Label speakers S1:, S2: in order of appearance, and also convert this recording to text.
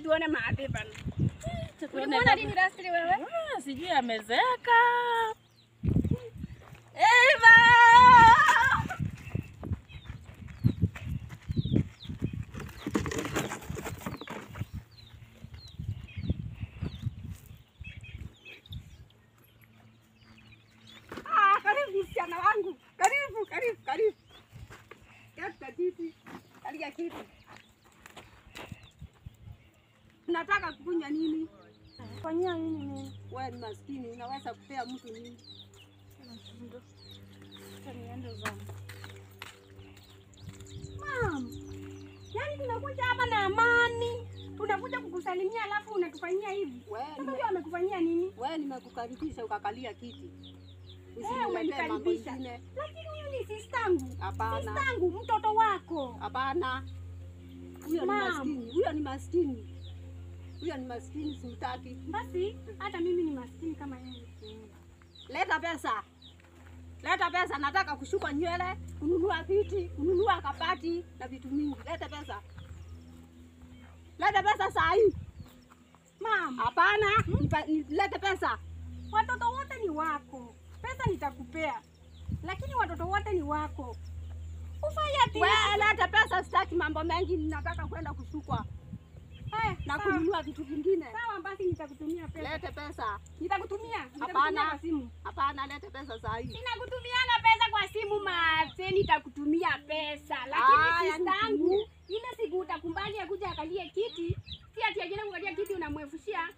S1: tuone maadhi bana.
S2: Tuone
S1: Ulimuona
S2: baba.
S1: lini last wewe?
S2: Ah, sijui amezeeka. Eva!
S1: Ah, karibu msichana wangu. Karibu, karibu, karibu. Katika kiti. Kalia kiti. Nataka kukunywa nini?
S2: Fanyia nini mimi?
S1: Wewe ni maskini, unaweza kupea mtu nini?
S2: Acha niende zangu.
S1: Mam, yaani tunakuja hapa na amani, tunakuja kukusalimia alafu unatufanyia hivi. Sasa huyo amekufanyia nini?
S3: Wewe nimekukaribisha ukakalia kiti.
S1: Eh,
S3: Usiniletee mambo
S1: umenikaribisha.
S3: ingine.
S1: Lakini huyu ni sistangu.
S3: Hapana.
S1: Sistangu, mtoto wako.
S3: Hapana. Huyo ni
S1: Ma'am.
S3: maskini. Huyo ni maskini. Huyo ni maskini simtaki.
S1: Basi hata mimi ni maskini kama yeye.
S3: Leta pesa. Leta pesa, nataka kushuka nywele, kununua viti, kununua kabati na vitu mingi. Leta pesa. Leta pesa saa hii.
S1: Mam,
S3: Hapana, nipa- ni- leta pesa.
S1: watoto wote ni wako. Pesa nitakupea. Lakini watoto wote ni wako. Ufanye ati
S3: Wewe leta pesa, sitaki mambo mengi, nataka kwenda kushukwa
S1: Eh,
S3: na
S1: sawa.
S3: kununua vitu vingine.
S1: Sawa basi nitakutumia pesa.
S3: Lete pesa.
S1: Nitakutumia. Nitakutumia
S3: Hapana.
S1: kwa simu.
S3: Hapana, lete pesa saa hii.
S1: Ninakutumianga pesa kwa simu maze, nitakutumia pesa. Lakini
S3: Aya,
S1: sistangu,
S3: nitumie.
S1: ile siku utakubali akuja akalie kiti, si ati ajenda kukalia kiti unamwefushia.